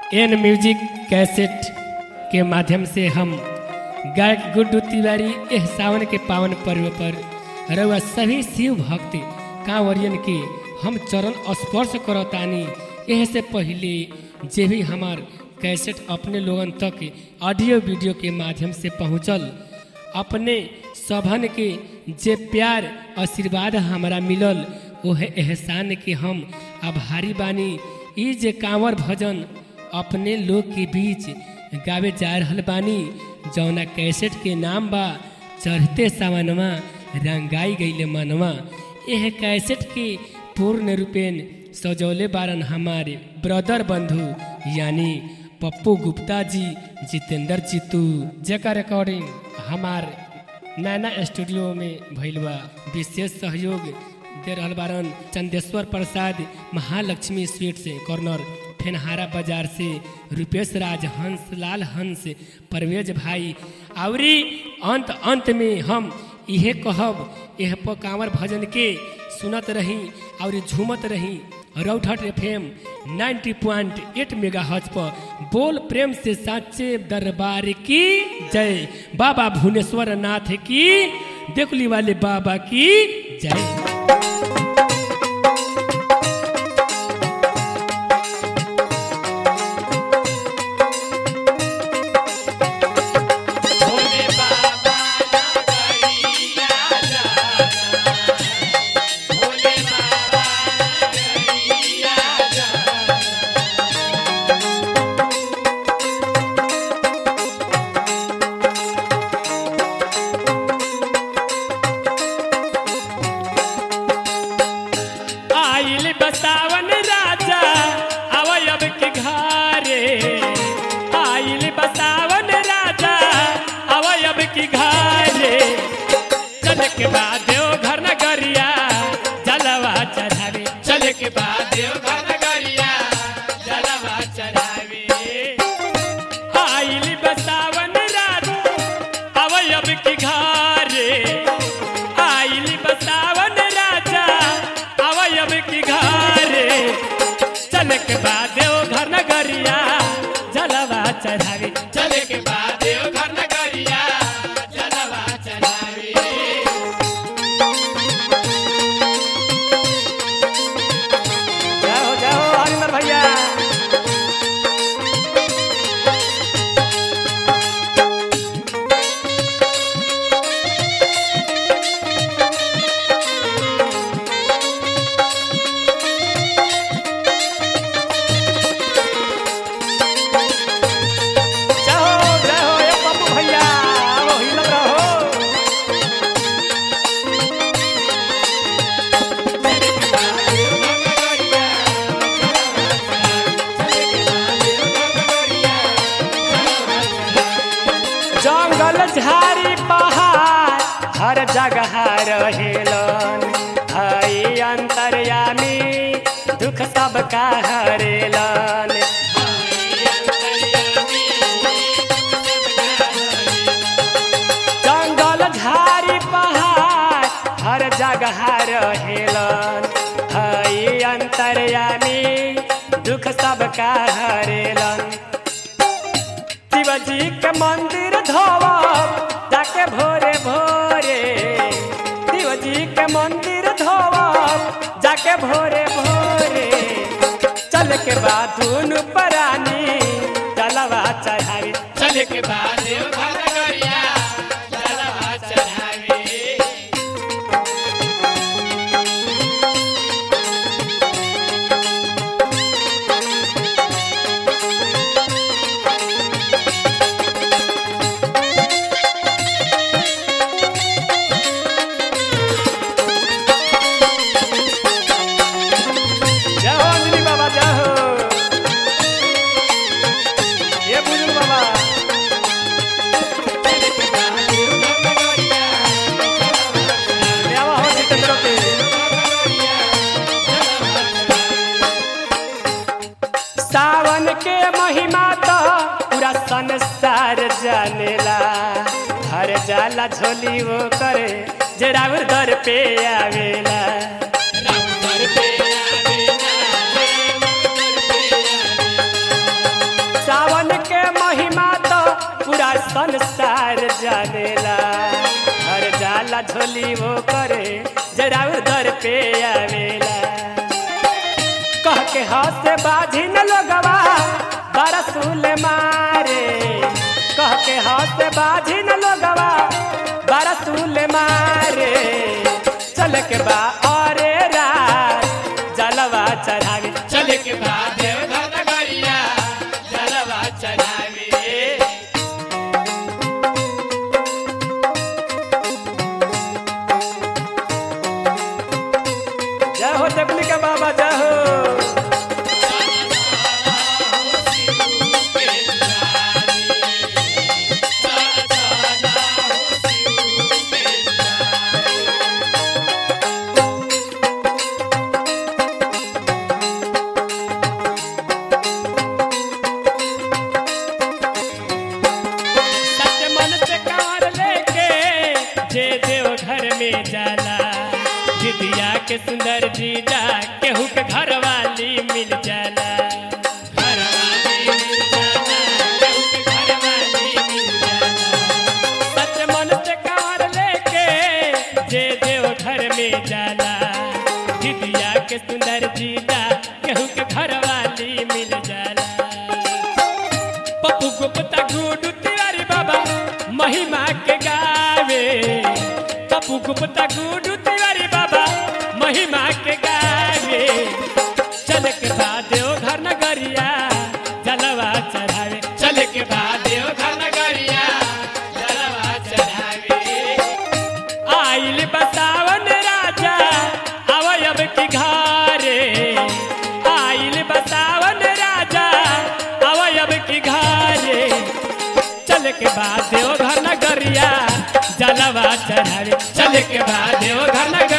N music cassette के माध्यम से हम गायक गुड्डू तिवारी एह सावन के पावन पर्व पर रउआ सभी शिव भक्त कांवरियन के हम चरण स्पर्श करतानी एह से पहले जे भी हमार कैसेट अपने लोगन तक ऑडियो वीडियो के माध्यम से पहुँचल अपने सभन के जे प्यार आशीर्वाद हमरा मिलल ओह एहसान के हम आभारी बानी ई जे कांवर भजन अपने लोग के बीच गावे जा रहल बानी जौना कैसेट के नाम बा चढ़ते सावनवा रंगाई गईले मनवा यह कैसेट के पूर्ण रूपेण सजौले बारन हमारे ब्रदर बंधु यानी पप्पू गुप्ता जी जितेंद्र चित्तू जेका रिकॉर्डिंग हमार नैना स्टूडियो में भइल बा विशेष सहयोग दे रहल बारन चंदेश्वर प्रसाद महालक्ष्मी स्वीट्स कॉर्नर फेनहारा बाजार से रुपेश राज हंस लाल हंस परवेज भाई आवरी अंत अंत में हम इहे कहब एह पर कांवर भजन के सुनत रही और झूमत रही रौठट F M ninety point eight megahertz पर बोल प्रेम से साचे दरबार की जय बाबा भुवनेश्वर नाथ की देखली वाले बाबा की जय आइल बसावन राजा अवयव के घरे आइल बसावन राजा अवयव के घरे चल के बाद देव घर न गरिया जलवा चढ़ावे चल के बाद देव घर न गरिया जलवा चढ़ावे आइल बसावन राजा अवयव के घरे आइल बसावन राजा अवयव की घरे चल के बाद देव घर न गरिया जलवा चढ़ावे चल के बाद देव घर न गरिया जलवा चढ़ावे जाओ जाओ हरिंदर भैया जाओ जाओ ए पप्पू भैया आओ हिलत रहो जंगल झाड़ी पहाड़ हर जगह रहेलन हई अंतर्यामी दुख सबका हरेलन जंगल झाड़ी पहाड़ हर जगह रहेलन हई अंतर्यामी दुख सबका हरेलन शिवजी के मंदिर धोवब जाके भोरे भोरे शिवजी के मंदिर धोवब जाके भोरे भोरे चल के बाद दुनु परानी जलवा चढ़ावी चल के बाद देवघर गरिया जलवा चढ़ावी जाओ अंजलि बाबा जाओ ये बुजुर्ग बाबा ले आओ हो जितेंद्र के सावन के महिमा तो पूरा संसार जानेला हर जाला झोली वो करे जे राउर दर पे आवेला राउर दर पे आवेला संसार जानेला हर जाला झोली वो करे जरा उधर पे आवेला कह के हंसे बाजी न लोगवा बरसूल मारे कह के हंसे बाजी न लोगवा बरसूल मारे चल के बा अरे रात जलवा चढ़ावे चल के बा देवघर नगरिया जलवा चढ़ावे जय हो देवली के बाबा जय हो सत्य मन से कार लेके जे देव घर में जाला जिदिया के सुंदर जीजा केहू के घर वाली मिल जाला घर वाली मिल जाला, केहू के घर वाली मिल जाला। सत्य मन से कार लेके जे देव घर में जाला जिदिया के सुंदर जीजा केहू के घर वाली मिल जाला पप्पू गुप्ता गुडू तिवारी बाबा महिमा के गावे पप्पू गुप्ता गुडू तिवारी बाबा महिमा के गावे चल के बाद घर नगरिया जलवा चढ़ावे चल के बाद घर नगरिया जलवा चढ़ावे आइल बसावन राजा अवयव की घारे आइल बसावन राजा अवयव की घारे चल के बाद देव घर नगरिया जलवा चढ़ावे चल के बाद देव घर नगरिया